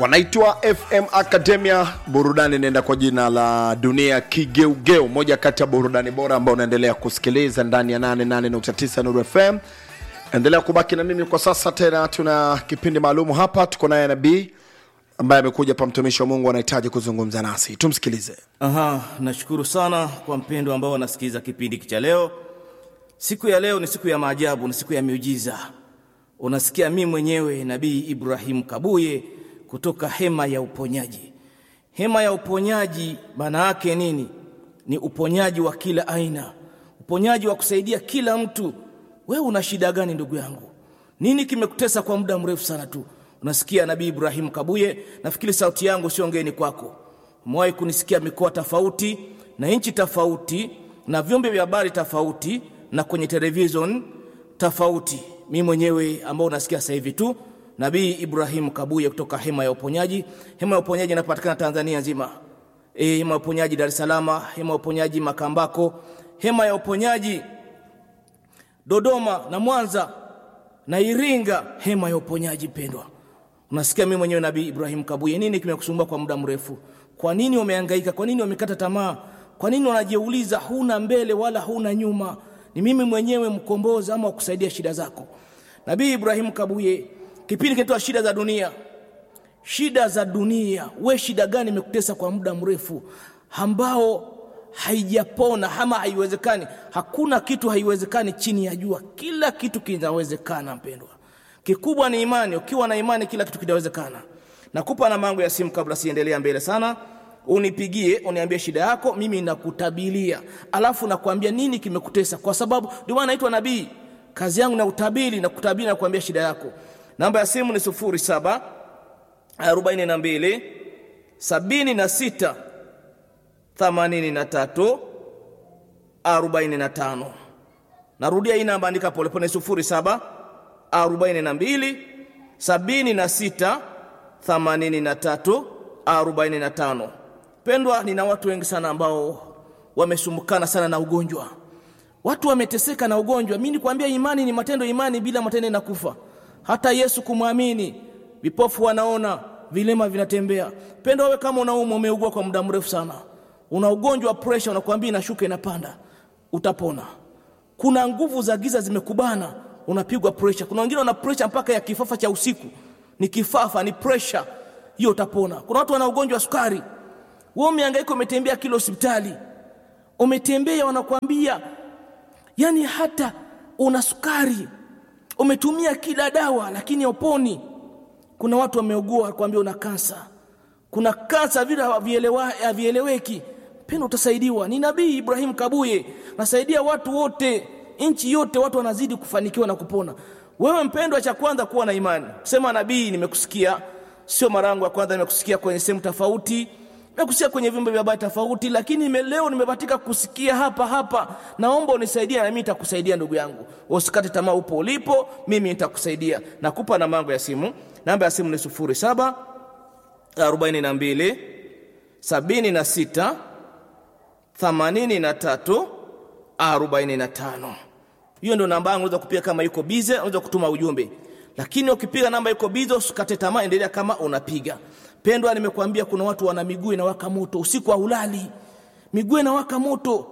wanaitwa FM Academia. Burudani inaenda kwa jina la Dunia Kigeugeu, moja kati ya burudani bora ambao unaendelea kusikiliza ndani ya 88.9 Nuru FM. Endelea kubaki na mimi kwa sasa. Tena tuna kipindi maalum hapa, tuko naye nabii ambaye amekuja hapa, mtumishi wa Mungu anahitaji kuzungumza nasi, tumsikilize. Aha, nashukuru sana kwa mpendo ambao wanasikiliza kipindi cha leo. Siku ya leo ni siku ya maajabu, ni siku ya miujiza. Unasikia mimi mwenyewe Nabii Ibrahim Kabuye kutoka hema ya uponyaji. Hema ya uponyaji maana yake nini? Ni uponyaji wa kila aina, uponyaji wa kusaidia kila mtu. Wewe una shida gani ndugu yangu? Nini kimekutesa kwa muda mrefu sana tu? Unasikia Nabii Ibrahim Kabuye, nafikiri sauti yangu sio ngeni kwako. Umewahi kunisikia mikoa tofauti na nchi tofauti na vyombo vya habari tofauti na kwenye television tofauti. Mimi mwenyewe ambao unasikia sasa hivi tu Nabii Ibrahim Kabuye kutoka hema ya uponyaji. Hema ya uponyaji inapatikana Tanzania nzima. E, hema ya uponyaji Dar es Salaam, hema ya uponyaji Makambako, hema ya uponyaji Dodoma na Mwanza na Iringa, hema ya uponyaji pendwa. Unasikia mimi mwenyewe Nabii Ibrahim Kabuye, nini kimekusumbua kwa muda mrefu? Kwa nini umehangaika? Kwa nini umekata tamaa? Kwa nini unajiuliza huna mbele wala huna nyuma? Ni mimi mwenyewe mkombozi ama kusaidia shida zako. Nabii Ibrahim Kabuye, kipindi kinaitwa shida za dunia. Shida za dunia, we shida gani imekutesa kwa muda mrefu ambao haijapona ama haiwezekani? Hakuna kitu haiwezekani chini ya jua, kila kitu kinawezekana mpendwa. Kikubwa ni imani. Ukiwa na imani, kila kitu kinawezekana. Nakupa namba yangu ya simu kabla siendelea mbele sana, unipigie uniambie shida yako, mimi nakutabilia, alafu nakwambia nini kimekutesa, kwa sababu ndio maana naitwa nabii. Kazi yangu na utabiri na kutabiri na kuambia shida yako. Namba ya simu ni sufuri saba arobaini na mbili sabini na sita themanini na tatu arobaini na tano. Narudia hii namba, andika polepole, sufuri saba arobaini na mbili sabini na sita themanini na tatu arobaini na tano. Pendwa, nina watu wengi sana ambao wamesumbukana sana na ugonjwa, watu wameteseka na ugonjwa. Mimi nikwambia, imani ni matendo, imani bila matendo inakufa. Hata Yesu kumwamini, vipofu wanaona, vilema vinatembea. Pendwa, wewe kama unaumwa, umeugua kwa muda mrefu sana, una ugonjwa wa pressure, unakwambia inashuka inapanda, utapona. Kuna nguvu za giza zimekubana unapigwa pressure. Kuna wengine wana pressure mpaka ya kifafa cha usiku, ni kifafa, ni pressure hiyo, utapona. Kuna watu wana ugonjwa wa sukari, wewe umehangaika, umetembea kila hospitali, umetembea, wanakuambia yani hata una sukari, umetumia kila dawa, lakini hauponi. Kuna watu wameugua, wakwambia una kansa, kuna kansa vile havieleweki. Pendo, utasaidiwa. Ni Nabii Ibrahim Kabuye, nasaidia watu wote nchi yote watu wanazidi kufanikiwa na kupona. Wewe mpendwa, cha kwanza kuwa na imani. Sema nabii, nimekusikia. Sio mara yangu ya kwanza, nimekusikia kwenye sehemu tofauti, nimekusikia kwenye vyombo vya habari tofauti, lakini nime leo nimebatika kusikia hapa hapa. Naomba unisaidie, na mimi nitakusaidia ndugu yangu. Usikate tamaa, upo ulipo, mimi nitakusaidia. Nakupa namba yangu ya simu. Namba ya simu ni sufuri saba arobaini na mbili sabini na sita themanini na tatu arobaini na tano. Hiyo ndio namba yangu, unaweza kupiga kama yuko bize, unaweza kutuma ujumbe. Lakini ukipiga namba yuko bize, usikate tamaa, endelea kama unapiga. Pendwa, nimekuambia kuna watu wana miguu inawaka moto, usiku haulali, miguu inawaka moto.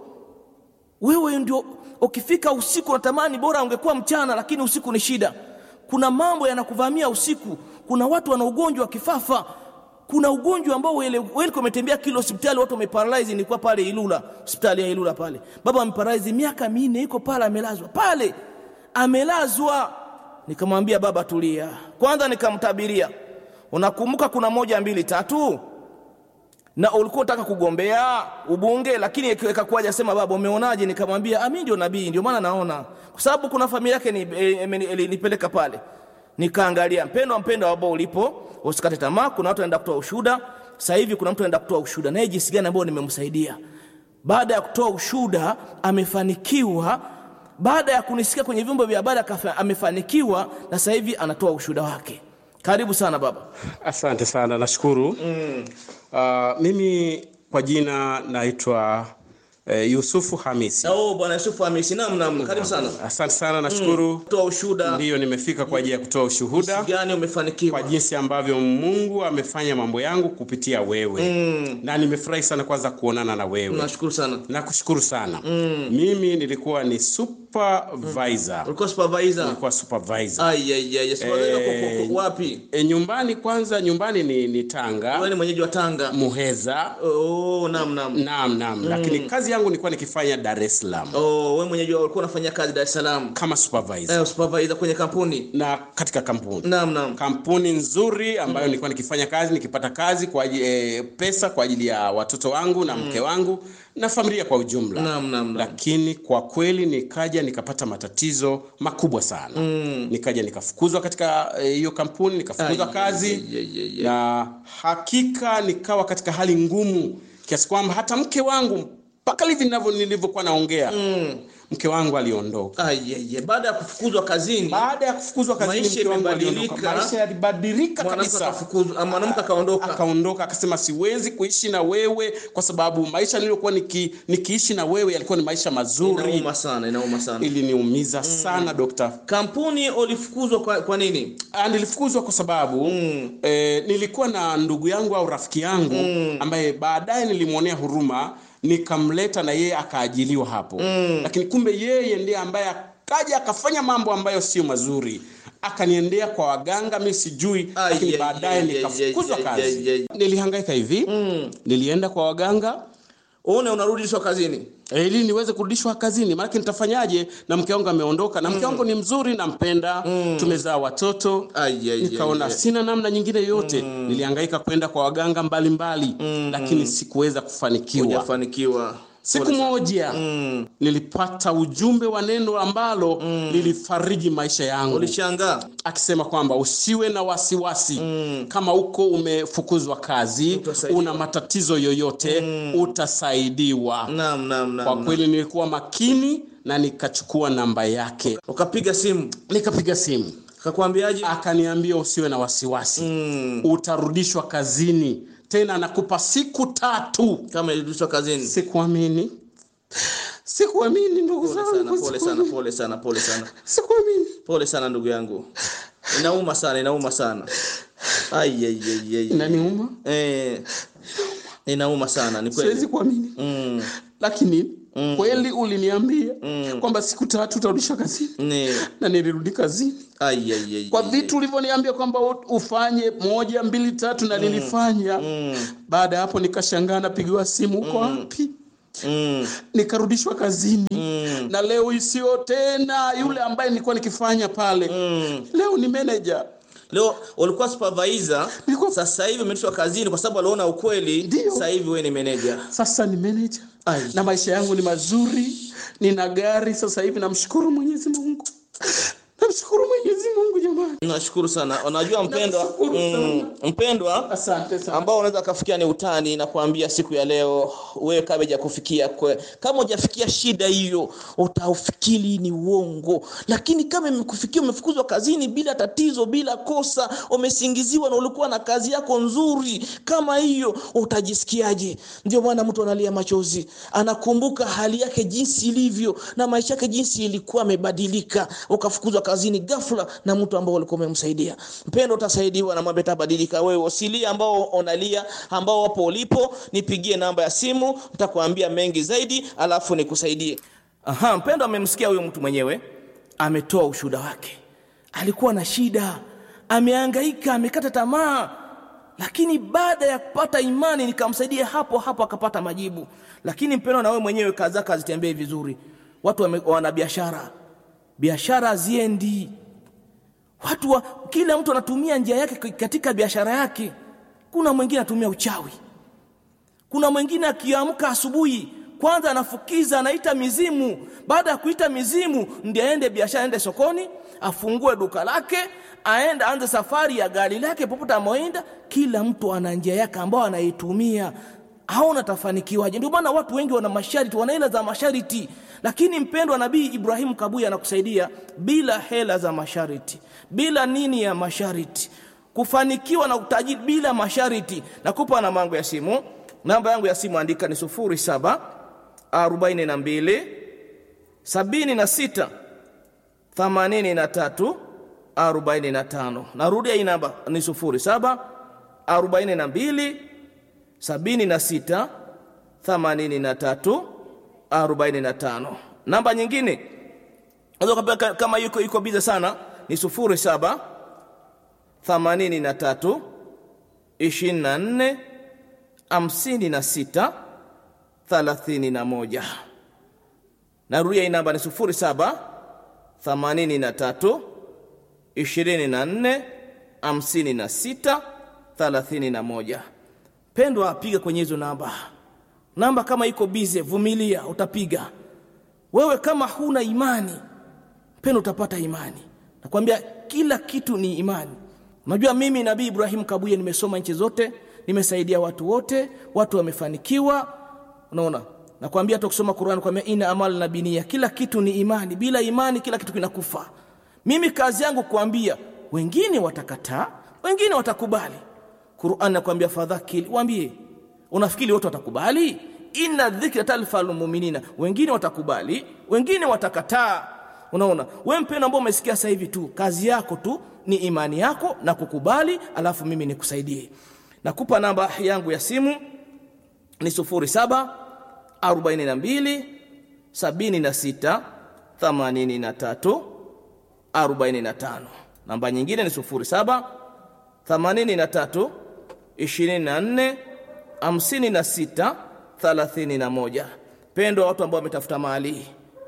Wewe ndio ukifika usiku unatamani bora ungekuwa mchana, lakini usiku ni shida. Kuna mambo yanakuvamia usiku. Kuna watu wana ugonjwa wa kifafa kuna ugonjwa ambao wewe umetembea kila hospitali, watu wameparalyze. Nilikuwa pale Ilula, hospitali ya Ilula pale, baba ameparalyze miaka minne, yuko pale amelazwa pale, amelazwa. Nikamwambia baba, tulia kwanza, nikamtabiria. Unakumbuka kuna moja mbili tatu, na ulikuwa unataka kugombea ubunge, lakini ikakuja sema, baba, umeonaje? Nikamwambia mimi ndio nabii, ndio maana naona, kwa sababu kuna familia yake nipeleka ni, ni, pale nikaangalia. Mpendwa, mpendwa ambao ulipo, usikate tamaa. Kuna watu wanaenda kutoa ushuhuda sasa hivi. Kuna mtu anaenda kutoa ushuhuda, naye jinsi gani ambao nimemsaidia. Baada ya kutoa ushuhuda amefanikiwa, baada ya kunisikia kwenye vyombo vya habari amefanikiwa, na sasa hivi anatoa ushuhuda wake. Karibu sana baba. Asante sana, nashukuru mm. Uh, mimi kwa jina naitwa eh, Yusufu Hamisi. Oh, bwana Yusufu Hamisi, naam naam, karibu sana. Asante sana, nashukuru. Toa ushuhuda Ndiyo, nimefika kwa ajili ya kutoa ushuhuda gani umefanikiwa. kwa jinsi ambavyo Mungu amefanya mambo yangu kupitia wewe na nimefurahi sana kwanza kuonana na wewe. Nashukuru sana. Nakushukuru sana. Mimi nilikuwa ni supervisor. Ulikuwa supervisor? Nilikuwa supervisor. Ai ai ai, supervisor Eh, kwa- kwa- kwa- wapi? E, nyumbani kwanza, nyumbani ni, ni Wewe Tanga ni mwenyeji wa Tanga. Muheza. Oh, naam naam. Naam, naam, lakini kazi yangu nilikuwa nikifanya Dar es Salaam Oh, wewe mwenyeji wa ulikuwa unafanya kazi Dar es Salaam. kama supervisor Eh, supervisor kwenye kampuni. na katika kampuni Naam naam. kampuni nzuri ambayo nilikuwa nikifanya kazi nikipata kazi kwa ajili, e, pesa kwa ajili ya watoto wangu na mke wangu na familia kwa ujumla Naam naam naam. lakini kwa kweli nikaja nikapata matatizo makubwa sana nikaja nikafukuzwa katika eh, hiyo kampuni nikafukuzwa Ai, kazi ai, ai, ai, ai. na hakika nikawa katika hali ngumu kiasi kwamba hata mke wangu mpaka hivi ninavyo- nilivyokuwa naongea mke wangu aliondoka Ai ai ai, baada ya kufukuzwa kazini, baada ya kufukuzwa kazini Maisha mke wangu aliondoka. imebadilika. maisha yalibadilika mwanamke kabisa akafukuzwa, ah, mwanamke akaondoka. akaondoka akasema siwezi kuishi na wewe kwa sababu maisha niliyokuwa niki, nikiishi na wewe yalikuwa ni maisha mazuri Inauma sana, inauma sana. iliniumiza sana dokta Kampuni ulifukuzwa kwa, kwa nini? Ah, nilifukuzwa kwa sababu eh, nilikuwa na ndugu yangu au rafiki yangu ambaye baadaye nilimwonea huruma nikamleta na yeye akaajiliwa hapo lakini kumbe yeye ndiye ambaye akaja akafanya mambo ambayo sio mazuri akaniendea kwa waganga mi sijui Ai, lakini ai, baadaye ai, nikafukuzwa ai, ai, kazi ai, ai. nilihangaika hivi nilienda kwa waganga Uone unarudishwa kazini. Eh, ili niweze kurudishwa kazini maanake nitafanyaje na mke wangu ameondoka na mke wangu ni mzuri nampenda tumezaa watoto Ai, ai, nikaona ai, ai. sina namna nyingine yote nilihangaika kwenda kwa waganga mbalimbali lakini sikuweza kufanikiwa Hujafanikiwa. siku moja nilipata ujumbe wa neno ambalo lilifariji maisha yangu Ulishangaa. akisema kwamba usiwe na wasiwasi kama uko umefukuzwa kazi Utasaidiwa. una matatizo yoyote utasaidiwa Naam naam kwa naam. kweli nilikuwa makini na nikachukua namba yake Ukapiga simu. nikapiga simu Akakwambiaje? akaniambia usiwe na wasiwasi Mm. utarudishwa kazini tena nakupa siku tatu Kama ilirudishwa kazini. sikuamini sikuamini ndugu Pole sana, zangu pole sana, pole sana, pole sana. sikuamini Pole sana ndugu yangu. Inauma sana, inauma sana. Ai ai ai ai. inaniuma Eh. Inauma sana, ni siwezi kweli. kuamini Mm. lakini kweli uliniambia kwamba siku tatu utarudishwa kazini Ni na nilirudi kazini ai ai ai. kwa vitu ulivyoniambia kwamba u- ufanye moja mbili tatu na nilifanya baada ya hapo nikashangaa napigiwa simu uko wapi Mm. nikarudishwa kazini na leo isiyo tena yule ambaye nilikuwa nikifanya pale leo ni manager Leo ulikuwa supervisor, Nilikuwa- sasa hivi umeitwa kazini kwa sababu aliona ukweli. Ndio. Sasa hivi wewe ni manager. sasa ni manager Ai. na maisha yangu ni mazuri nina gari sasa hivi namshukuru mwenyezi mungu namshukuru mwenyezi mungu jamani Nashukuru sana. Unajua mpendwa, Nashukuru mm, mpendwa asante sana ambao unaweza kafikia ni utani na kuambia siku ya leo wewe kama hujakufikia kwe, kama hujafikia shida hiyo utaufikiri ni uongo lakini kama imekufikia umefukuzwa kazini bila tatizo bila kosa umesingiziwa na ulikuwa na kazi yako nzuri kama hiyo utajisikiaje ndio maana mtu analia machozi anakumbuka hali yake jinsi ilivyo na maisha yake jinsi ilikuwa amebadilika ukafukuzwa kazini ghafla na mtu ambao ulikuwa umemsaidia mpendo utasaidiwa na mambo yatabadilika wewe usilie ambao unalia ambao wapo ulipo nipigie namba ya simu nitakwambia mengi zaidi alafu nikusaidie aha mpendo amemsikia huyo mtu mwenyewe ametoa ushuhuda wake alikuwa na shida amehangaika amekata tamaa lakini baada ya kupata imani nikamsaidia hapo hapo akapata majibu lakini mpendo na wewe mwenyewe kazi zako hazitembei vizuri watu wame- wana biashara biashara haziendi watu wa, kila mtu anatumia njia yake k- katika biashara yake kuna mwingine anatumia uchawi kuna mwingine akiamka asubuhi kwanza anafukiza anaita mizimu baada ya kuita mizimu ndiye aende biashara aende sokoni afungue duka lake aende aanze safari ya gari lake popote amoenda kila mtu ana njia yake ambayo anaitumia haona tafanikiwaje ndio maana watu wengi wana masharti wana hela za masharti lakini mpendwa nabii ibrahimu kabuya anakusaidia bila hela za masharti bila nini ya masharti kufanikiwa na utajiri bila masharti nakupa na mango ya simu namba yangu ya simu andika ni sufuri saba 42 76 83 45. Narudia hii namba ni 07 42 76 83 45. Namba nyingine unaweza kupata kama yuko yuko biza sana ni 07 83 24 56 31. Narudia hii namba ni 07 83 24 56 31. Pendwa, piga kwenye hizo namba. Namba kama iko bize, vumilia, utapiga. Wewe kama huna imani, pendwa, utapata imani. Nakwambia kila kitu ni imani. Unajua mimi Nabii Ibrahim Kabuye nimesoma nchi zote, nimesaidia watu wote, watu wamefanikiwa. Unaona? Nakwambia hata kusoma Qur'an kwambia ina amal na binia, kila kitu ni imani. Bila imani kila kitu kinakufa. Mimi kazi yangu kuambia, wengine watakataa, wengine watakubali. Qur'an nakwambia fadhakil, waambie. Unafikiri wote watakubali? Inna dhikra talfal mu'minina. Wengine watakubali, wengine watakataa. Unaona? Wewe mpendo ambao umesikia sasa hivi tu, kazi yako tu ni imani yako na kukubali, alafu mimi nikusaidie. Nakupa namba yangu ya simu ni 07 42 76 83 45. Namba nyingine ni 07 83 24 56 31. Pendo watu ambao wametafuta mali,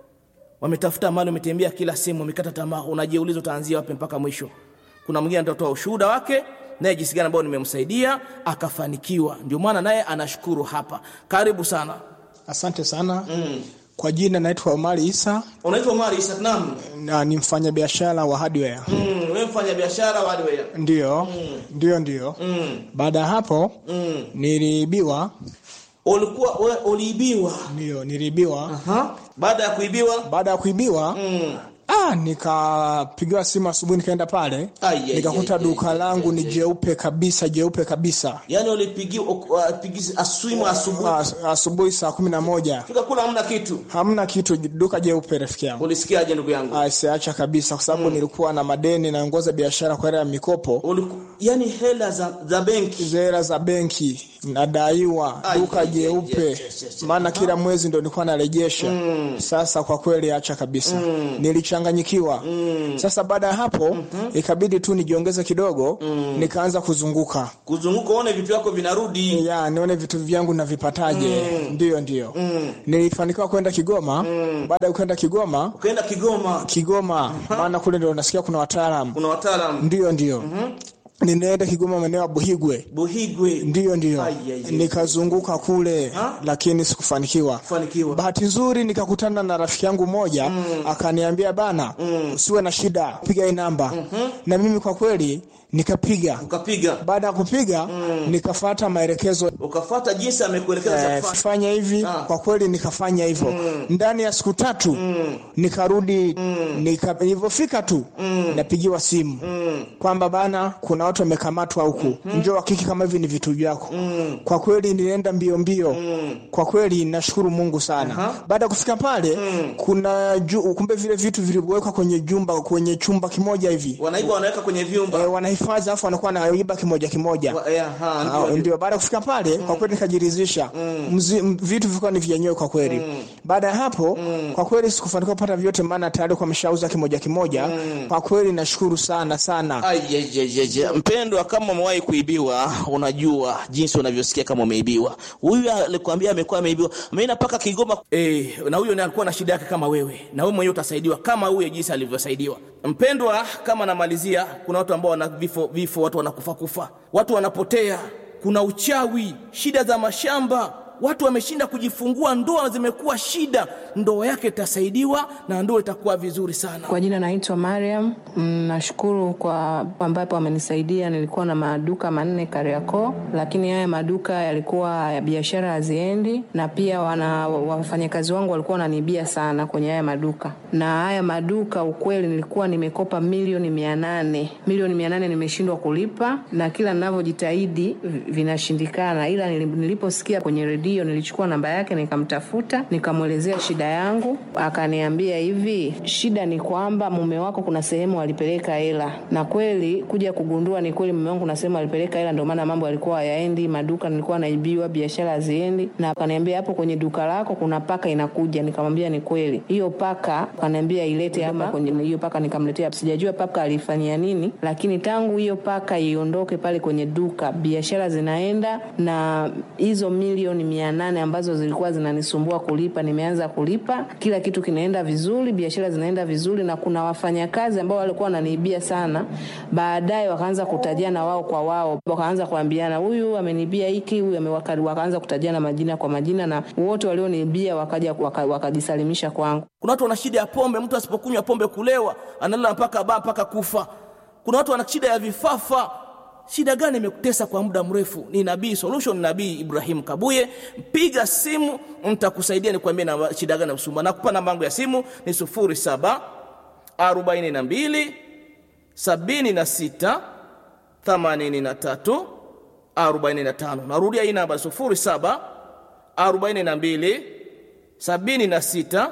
wametafuta mali, wametembea kila sehemu, wamekata tamaa, unajiuliza utaanzia wapi mpaka mwisho. Kuna mwingine atatoa ushuhuda wake naye jinsi gani ambao nimemsaidia akafanikiwa, ndio maana naye anashukuru hapa. Karibu sana. Asante sana mm. Kwa jina naitwa Omari Isa Unaitwa Omar Isa Naam. na ni mfanyabiashara wa hardware. Mm, wewe mfanya biashara wa hardware. Ndio, ndio, ndio. Mm. Baada ya hapo Mm. niliibiwa, Ulikuwa we, uliibiwa. ndio niliibiwa. Aha. Baada ya kuibiwa Baada ya kuibiwa mm. ah, nikapigiwa simu asubuhi, nikaenda pale Ai, ai, nikakuta ai, duka ai, langu ni jeupe kabisa, jeupe kabisa. Yaani ulipigiwa upigizi aswimu asubuhi. As- Asubuhi saa kumi na moja Fika kula hamna kitu. hamna kitu, duka jeupe, rafiki yangu. Ulisikiaje ndugu yangu? Ah, siacha kabisa, kwa sababu nilikuwa na madeni, naongoza biashara kwa hela ya mikopo Uliku, yani hela za, za benki hela za benki nadaiwa Ai, duka ai, ai, jeupe yes, yes, yes. maana kila mwezi ndo nilikuwa narejesha sasa kwa kweli acha kabisa nilichanganyikiwa sasa baada ya hapo ikabidi tu nijiongeze kidogo nikaanza kuzunguka kuzunguka uone vitu vyako vinarudi. ya nione vitu vyangu navipataje ndiyo ndiyo nilifanikiwa kwenda kigoma baada ya kwenda kigoma Ukaenda Kigoma, kigoma maana kule ndo nasikia kuna wataalamu kuna wataalamu ndiyo ndiyo ninaenda kigoma maeneo ya buhigwe Buhigwe ndiyo ndiyo Ai, ai, ai. nikazunguka kule Ha? lakini sikufanikiwa kufanikiwa. bahati nzuri nikakutana na rafiki yangu mmoja akaniambia bana usiwe na shida piga hii namba na mimi kwa kweli nikapiga Ukapiga baada ya kupiga nikafata maelekezo ukafuata jinsi amekuelekeza za eh, kufanya. fanya hivi Ah. kwa kweli nikafanya hivyo ndani ya siku tatu nikarudi nika, nilivyofika tu napigiwa simu kwamba bana kuna watu wamekamatwa huku njoo hakiki kama hivi ni vitu vyako kwa kweli nilienda mbio mbio kwa kweli nashukuru mungu sana baada ya kufika pale kuna ju, kumbe vile vitu vilivyowekwa kwenye jumba kwenye chumba kimoja hivi Wanaiba wanaweka kwenye vyumba. e, wanahifadhi alafu wanakuwa naiba kimoja kimoja Wa- eh, aha, Ah, ndio, ndio. ndio baada ya kufika pale kwa kweli nikajiridhisha Mzi- m- vitu vilikuwa ni vyenyewe kwa kweli baada ya hapo kwa kweli sikufanikiwa kupata vyote maana tayari kwa ameshauza kimoja kimoja kwa kweli nashukuru sana sana Ai, ai, ai, ai, ai. Mpendwa, kama umewahi kuibiwa, unajua jinsi unavyosikia kama umeibiwa. Huyu alikwambia amekuwa ameibiwa, ameenda mpaka Kigoma. Eh, na huyo naye alikuwa na shida yake kama wewe, na wewe mwenyewe utasaidiwa kama huyo jinsi alivyosaidiwa. Mpendwa, kama namalizia, kuna watu ambao wana vifo, vifo, watu wanakufa kufa, watu wanapotea, kuna uchawi, shida za mashamba watu wameshinda kujifungua, ndoa zimekuwa shida. Ndoa yake itasaidiwa na ndoa itakuwa vizuri sana. Kwa jina naitwa Mariam. Mm, Nashukuru kwa ambapo amenisaidia. Nilikuwa na maduka manne Kariakoo, lakini haya maduka yalikuwa ya biashara haziendi, na pia wana wafanyakazi wangu walikuwa wananibia sana kwenye haya maduka. Na haya maduka ukweli, nilikuwa nimekopa milioni mia nane milioni mia nane nimeshindwa kulipa, na kila ninavyojitahidi vi- vinashindikana, ila nili- niliposikia kwenye redio hiyo nilichukua namba yake nikamtafuta, nikamwelezea shida yangu, akaniambia hivi, shida ni kwamba mume wako kuna sehemu alipeleka hela, na kweli kuja kugundua ni kweli mume wangu kuna sehemu alipeleka hela, ndio maana mambo yalikuwa hayaendi, maduka nilikuwa naibiwa, biashara haziendi, na akaniambia hapo kwenye duka lako kuna paka inakuja. Nikamwambia ni kweli, hiyo paka akaniambia ilete hapa kwenye hiyo paka, nikamletea. Sijajua paka alifanyia nini, lakini tangu hiyo paka iondoke pale kwenye duka, biashara zinaenda, na hizo milioni mia nane ambazo zilikuwa zinanisumbua kulipa, nimeanza kulipa, kila kitu kinaenda vizuri, biashara zinaenda vizuri, na kuna wafanyakazi ambao walikuwa wananiibia sana, baadaye wakaanza kutajiana wao kwa wao, wakaanza kuambiana, huyu ameniibia hiki, huyu ame- waka- wakaanza kutajiana majina kwa majina, na wote walioniibia wakaja waka- wakajisalimisha kwangu. Kuna watu wana shida ya pombe, mtu asipokunywa pombe kulewa, analala mpaka baa mpaka kufa. Kuna watu wana shida ya vifafa. Shida gani imekutesa kwa muda mrefu? Ni Nabii Solution, Nabii Ibrahim Kabuye. Piga simu, nitakusaidia nikwambie na shida gani usumba. Nakupa namba yangu ya simu ni 07 42 76 83 45. Narudia hii namba 07 42 76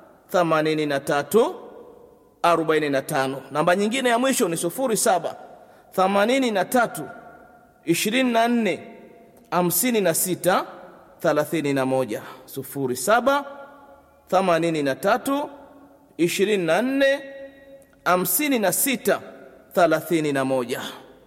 83 45. Namba nyingine ya mwisho ni 07 83 24 56 31. 07 83 24 56 31.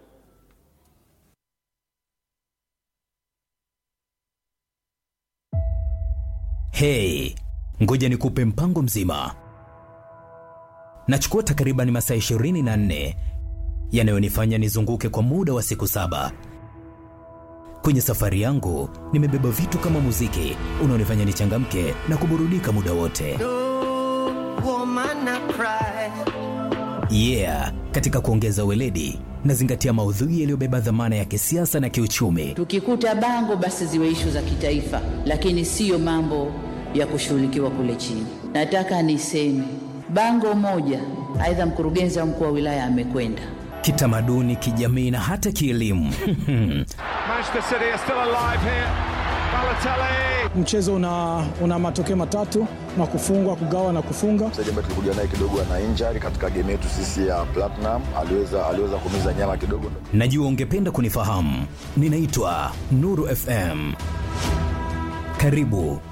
Hey, ngoja nikupe mpango mzima. Nachukua takriban masaa 24 yanayonifanya nizunguke kwa muda wa siku saba. Kwenye safari yangu nimebeba vitu kama muziki unaonifanya nichangamke na kuburudika muda wote. Yeah, katika kuongeza weledi nazingatia maudhui yaliyobeba dhamana ya kisiasa na kiuchumi. Tukikuta bango basi ziwe ishu za kitaifa, lakini siyo mambo ya kushughulikiwa kule chini. Nataka niseme bango moja, aidha mkurugenzi au mkuu wa wilaya amekwenda Kitamaduni, kijamii na hata kielimu. Manchester City are still alive here. Balotelli. Mchezo una, una matokeo matatu na kufungwa, kugawa na kufunga. mchezaji ambaye tulikuja naye kidogo ana injury katika game yetu sisi ya Platinum, aliweza aliweza kumiza nyama kidogo. Najua ungependa kunifahamu. Ninaitwa Nuru FM. Karibu.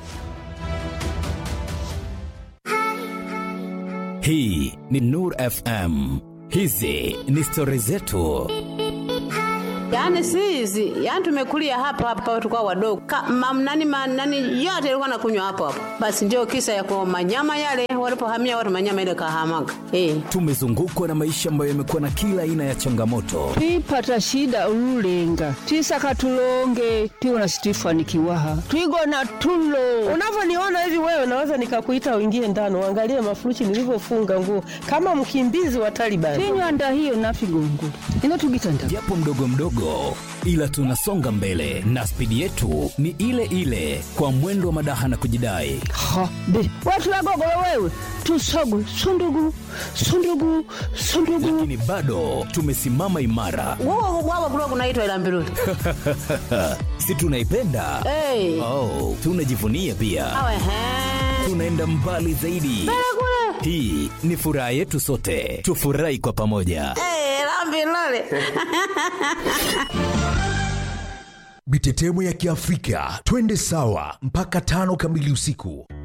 Hii ni Nuru FM. Hizi ni stori zetu. Yaani si hizi, yaani tumekulia hapa hapa tulikuwa wadogo. Ka, mam, nani, ma, nani yote ilikuwa nakunywa hapo hapo. Basi ndio kisa ya kwa manyama yale walipohamia watu manyama ile kahamaga. Eh. Tumezungukwa na maisha ambayo yamekuwa na kila aina ya changamoto, twipata shida ululenga twisaka tulonge tiwona situifanikiwaha twigona tulo Unavyoniona hivi wewe, naweza nikakuita uingie ndani uangalie mafurushi nilivyofunga nguo kama mkimbizi wa Taliban. tinywanda hiyo nafigongo ino tugitanda japo mdogo mdogo, ila tunasonga mbele na spidi yetu ni ile ile, kwa mwendo wa madaha na kujidai. ha be watu wagogolo wewe tusogwe sundugu sundugu sundugu Lakini bado tumesimama imara, Wao wao kulikuwa kunaitwa ila mbiruli. si tunaipenda? Eh. Oh, tunajivunia pia, Awe he. tunaenda mbali zaidi. Hii ni furaha yetu sote, tufurahi kwa pamoja. Eh, la mbiruli. Mitetemo ya Kiafrika, twende sawa mpaka tano kamili usiku.